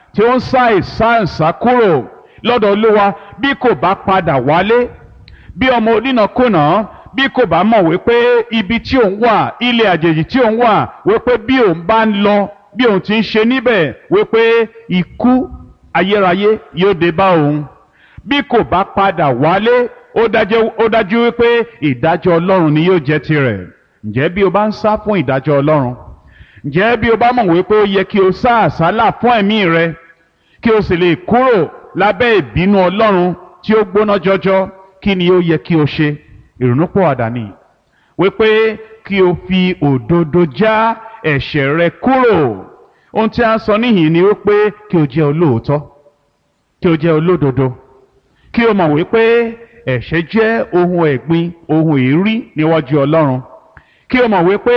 tí ó ń sá ìsáǹsá kúrò lọ́dọ̀ olúwa bí kò bá padà wálé bí ọmọ onínàkúnà bí kò bá mọ̀ wípé ibi tí òun wà ilé àjèjì tí òun wà wípé bí òun bá ń lọ bí òun ti ń ṣe níbẹ̀ wípé ikú ayérayé yóò dé bá òun bí kò bá padà wálé ó dájú ó dájú wípé ìdájọ́ ọlọ́run ni yóò jẹ́ tirẹ̀ ǹjẹ́ bí o bá ń sá fún ìdájọ́ ọlọ́run ǹjẹ́ bí o bá mọ̀ wípé ó yẹ kí o sá àsálà fún ẹ̀mí rẹ kí o sì lè kúrò lábẹ́ ìbínú ọlọ́run tí ó gbóná jọjọ kí ni ó yẹ kí o ṣe ìrònúpìwàdà ni wípé kí o fi òdodo já ẹ̀ṣẹ̀ rẹ kúrò ohun tí a sọ níhìn ni wípé kí o jẹ́ olóòótọ́ kí o jẹ́ olódodo kí o mọ̀ wípé ẹ̀ṣẹ̀ jẹ́ ohun ẹ̀gbin ohun èérí níwájú ọlọ́run kí o mọ̀ wípé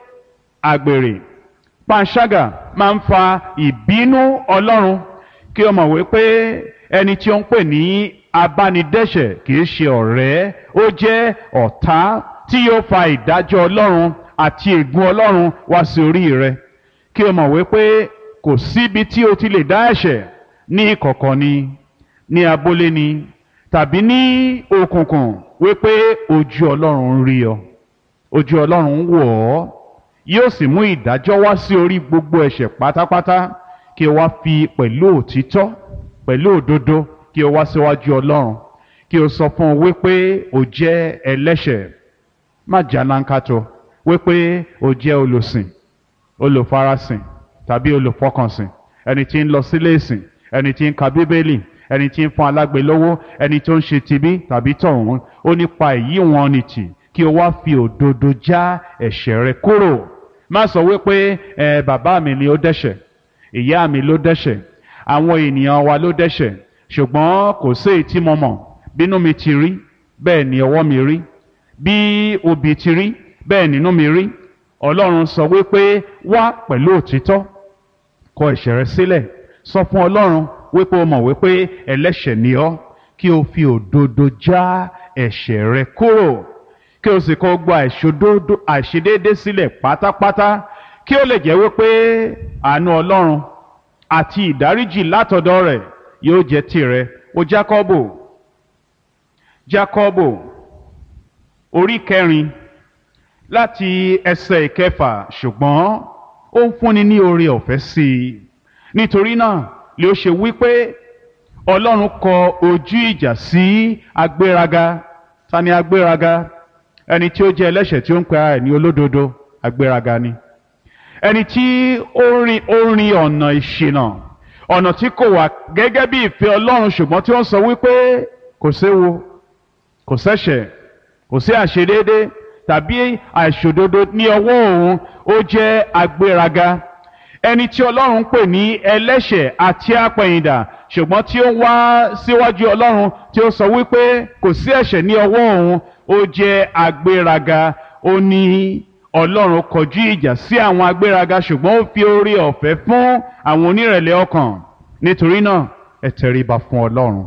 àgbèrè panṣágà máa ń fa ìbínú ọlọ́run kí o mọ̀ wípé ẹni tí ó ń pè ní abánidẹ́ṣẹ̀ kìí ṣe ọ̀rẹ́ ó jẹ́ ọ̀tá tí yóò fa ìdájọ́ ọlọ́run àti ègún ọlọ́run wá sí orí rẹ kí o mọ̀ wípé kò síbi tí o ti lè dá ẹ̀ṣẹ̀ ní ìkọ̀kọ̀ ni ní abúlé ni tàbí ní òkùnkùn wípé ojú ọlọ́run ń rí ọ ojú ọlọ́run ń wò ọ́ yóò sì mú ìdájọ́ wá sí orí gbogbo ẹ̀ṣẹ̀ pátápátá kí o wá fi pẹ̀lú òtítọ́ pẹ̀lú òdodo kí o wá síwájú ọlọ́run kí o sọ fún un wípé o jẹ́ ẹlẹ́ṣẹ̀ má jálánkátó wípé o jẹ́ olùsìn olùfarasìn tàbí olùfọkànsìn ẹni tí ń lọ sílé ìsìn ẹni tí ń ka bíbélì ẹni tí ń fún alágbe lówó ẹni tó ń ṣe tibí tàbí tọ̀hún ó nípa èyí wọn ni tì kí o wá fi òdodo já ẹ̀ṣẹ̀ rẹ kúrò má sọ wípé ẹ bàbá mi ni ó dẹ́ṣẹ̀ ìyá mi ló dẹ́ṣẹ̀ àwọn ènìyàn wa ló dẹ́ṣẹ̀ ṣùgbọ́n kò sí èyí tí mo mọ̀ bínú mi ti rí bẹ́ẹ̀ ni ọwọ́ mi rí bí obì ti rí bẹ́ẹ̀ nínú mi rí ọlọ́run sọ wípé wá pẹ̀lú òtítọ́ kọ ẹ̀ṣẹ̀ rẹ sílẹ̀ sọ fún ọlọ́run wípé o mọ̀ wípé ẹlẹ́ṣẹ̀ ni ọ́ kí o fi òdodo já ẹ̀ṣẹ̀ rẹ kúrò kí o sì kọ́ gba àìṣedéédé sílẹ̀ pátápátá kí ó lè jẹ́ wípé àánú ọlọ́run àti ìdáríjì látọ̀dọ̀ rẹ̀ yóò jẹ́ tirẹ̀ o jákọ́bò jákọ́bò orí kẹrin láti ẹsẹ̀ ìkẹfà ṣùgbọ́n ó ń fúnni ní oore ọ̀fẹ́ sí i nítorí náà lè ó ṣe wípé ọlọ́run kọ ojú ìjà sí agbéraga ta ni agbéraga ẹni tí ó jẹ́ ẹlẹ́ṣẹ̀ tí ó ń pe ara ẹ̀ ní olódodo agbéraga ni ẹni tí ó rin ó rin ọ̀nà ìṣìnà ọ̀nà tí kò wà gẹ́gẹ́ bí ìfẹ́ ọlọ́run ṣùgbọ́n tí ó ń sọ wípé kò séwu kò sẹ́ṣẹ̀ kò sí àṣedéédé tàbí àìṣòdodo ní ọwọ́ òun ó jẹ́ agbéraga ẹni tí ọlọ́run pè ní ẹlẹ́ṣẹ̀ àti apẹ̀yìndà ṣùgbọ́n tí ó wá síwájú ọlọ́run tí ó sọ wípé kò sí ẹ̀ṣẹ̀ ní ọwọ́ òun ó jẹ́ agbéraga ó ní ọlọ́run kọjú ìjà sí àwọn agbéraga ṣùgbọ́n ó fi oore ọ̀fẹ́ fún àwọn onírẹ̀lẹ̀ ọkàn nítorí náà ẹ tẹríba fún ọlọ́run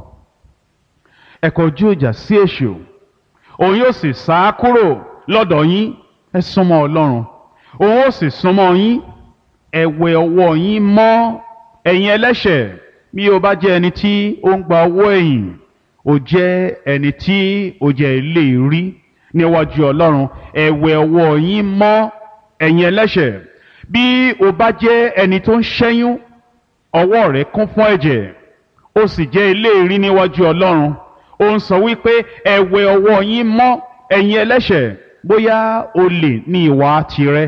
ẹ kọjú ìjà sí èṣù òun yóò sì sá kúrò lọ́dọ̀ yín ẹ súnmọ́ ọlọ́run òun ó sì súnmọ́ yín ẹ wẹ ọwọ́ yín mọ́ ẹ̀yin ẹlẹ́ṣẹ̀ bí o bá jẹ́ ẹni tí ó ń gba owó ẹ̀yìn o jẹ́ ẹni tí o jẹ́ ilé rí níwájú ọlọ́run ẹ wẹ ọwọ́ yín mọ́ ẹ̀yin ẹlẹ́ṣẹ̀ bí o bá jẹ́ ẹni tó ń ṣẹ́yún ọwọ́ rẹ̀ kún fún ẹ̀jẹ̀ o sì jẹ́ ilé rí níwájú ọlọ́run ó ń sọ wípé ẹ wẹ ọwọ́ yín mọ́ ẹ̀yin ẹlẹ́ṣẹ̀ bóyá olè ní ìwà tirẹ̀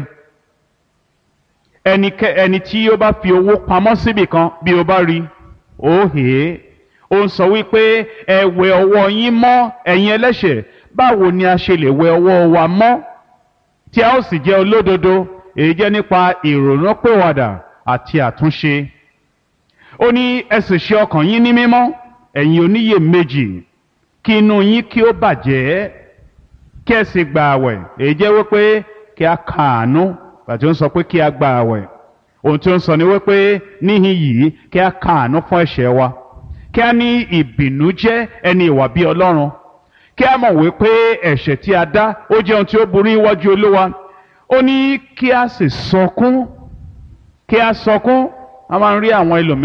ẹnikẹ́ ẹni tí ó bá fi owó pamọ́ síbì kan bí o bá rí ó hè é ó ń sọ wípé ẹ wẹ ọwọ́ yín mọ́ ẹ̀yin ẹlẹ́ṣẹ̀ báwo ni a ṣe lè wẹ ọwọ́ wa mọ́ tí a ó sì jẹ́ olódodo èyí jẹ́ nípa ìrònúpìwàdà àti àtúnṣe ó ní ẹ sì ṣe ọkàn yín ní mímọ́ ẹ̀yin oníyèméjì kí inú yín kí ó bàjẹ́ kí ẹ sì gba àwẹ̀ èyí jẹ́ wípé kí a kàánú bàtí ó ń sọ pé kí a gba àwẹ̀ ohun tí ó ń sọ ni wípé níhìn yìí kí a kàánú fún ẹ̀ṣẹ̀ wa kí a ní ìbìnújẹ́ ẹni ìwà bí ọlọ́run kí a mọ̀ wípé ẹ̀ṣẹ̀ tí a dá ó jẹ́ ohun tí ó burú níwájú olúwa ó ní kí a sì sọkún kí a sọkún a máa ń rí àwọn ẹlòmíràn.